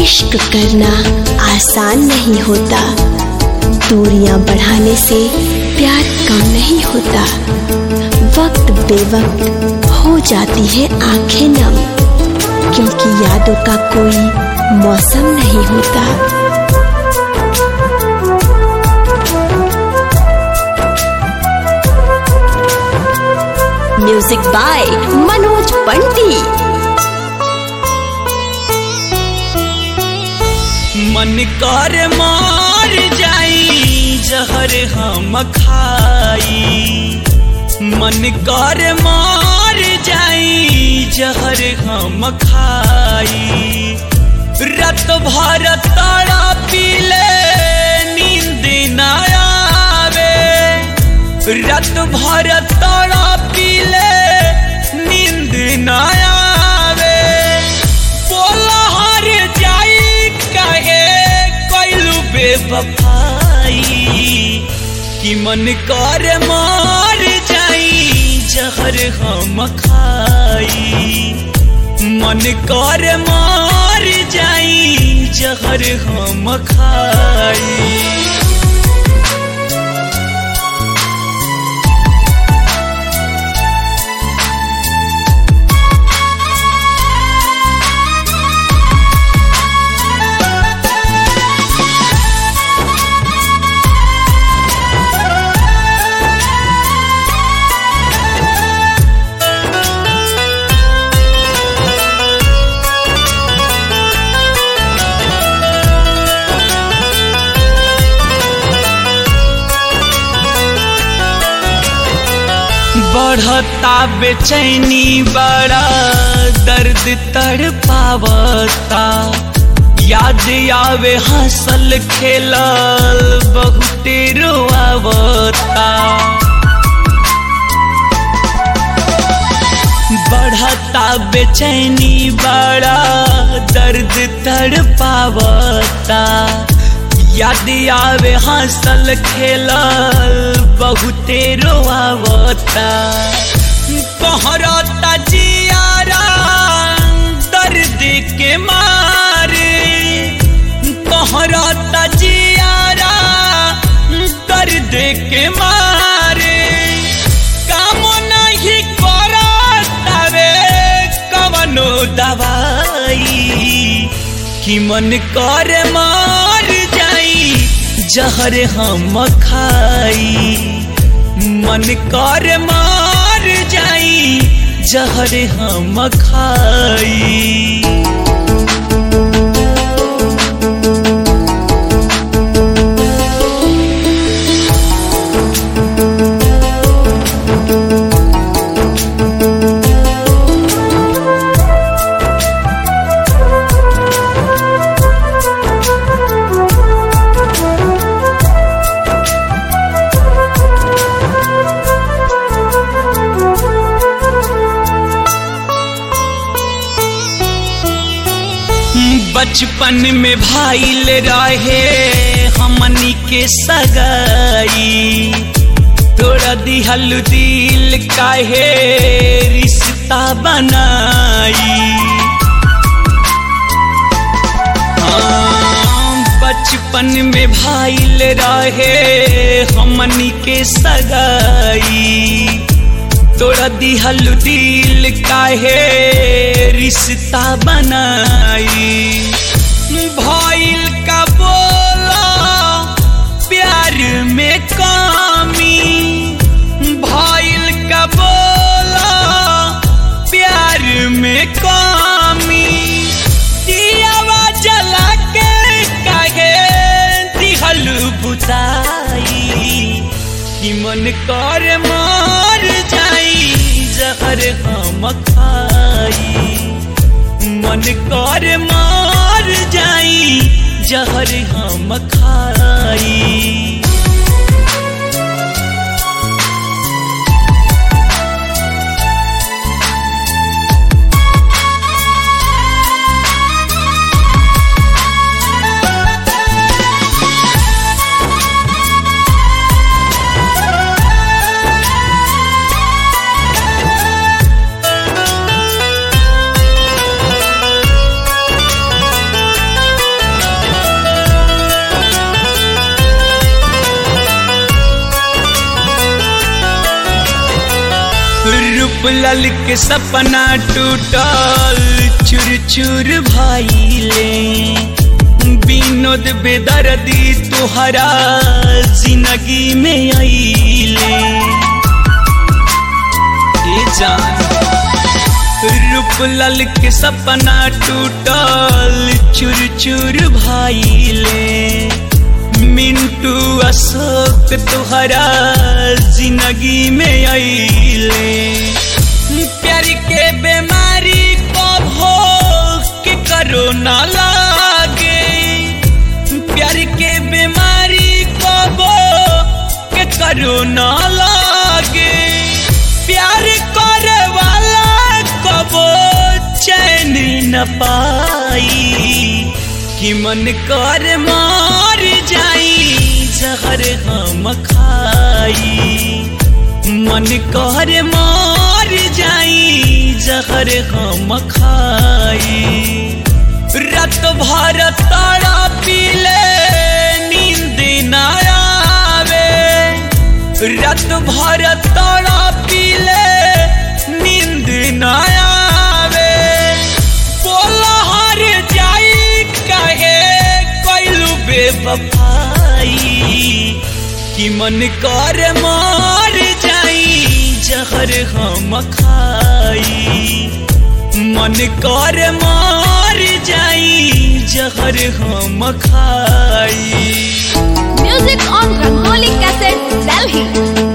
इश्क करना आसान नहीं होता दूरियां बढ़ाने से प्यार कम नहीं होता वक्त बेवक्त हो जाती है आंखें नम क्योंकि यादों का कोई मौसम नहीं होता म्यूजिक बाय मनोज पंटी मन कर मार जाई जहर हम खाई मन कर मार जाई जहर हम खाई रत भर तारा पीले नींद न आवे रत भर तारा पीले नींद न आवे बोला हर जाई कहे कैलू बेवफाई कि मन कर मार जाई जहर हम खाई मन कर मार जाई जहर हम खाई बढ़ता बेचैनी बड़ा दर्द तड़ पावता याद आवे हंसल खेलल बहुते रोआवता बढ़ता बेचैनी बड़ा दर्द तड़ पावता याद आवे हंसल खेलल बहुते रोआवता कहरता जियारा दर्द के मारे कहरता जियारा दर्द के मारे काम नहीं करतावे कवनो दवाई कि मन कर मार जाई जहर हम खाई मन कर मार जाई जहर हम खाई बचपन में भाईल रहे हमनी के सगाई तोड़ा दिहल दिल काहे रिश्ता बनाई हाँ, बचपन में भाईल रहे हमनी के सगाई तोड़ा दिहल दिल काहे रिश्ता बनाई भइल का बोला प्यार में कमी भइल का बोला प्यार में कमी दियावा जला के काहे दिहल बुताई कि मन कर मार जाई जहर हम खाई मन कर मार जाई जहर हम खाई रूप लाल के सपना टूटल चुर चुर भाईले विनोद बेदर्दी तुहरा जिंदगी में आईले ए जान रूप लाल के सपना टूटल चुर चुर भाईले मिंटू अशोक तुहरा जिंदगी में आईले प्यार के बीमारी को भोग के करो ना लागे प्यार के बीमारी को भोग के करो ना लागे प्यार करे वाला कबो चैन न पाई कि मन कर मार जाई जहर हम खाई मन कर मार जाई जहर हम खाई रात भर तारा पीले नींद न आवे रात भर तारा पीले नींद न आवे बोला हर जाई कहे कैलू बेवफाई कि मन कर मार जाई जहर हम खाई मन कर मार जाई जहर हम खाई Music on Rangoli Cassette, Delhi.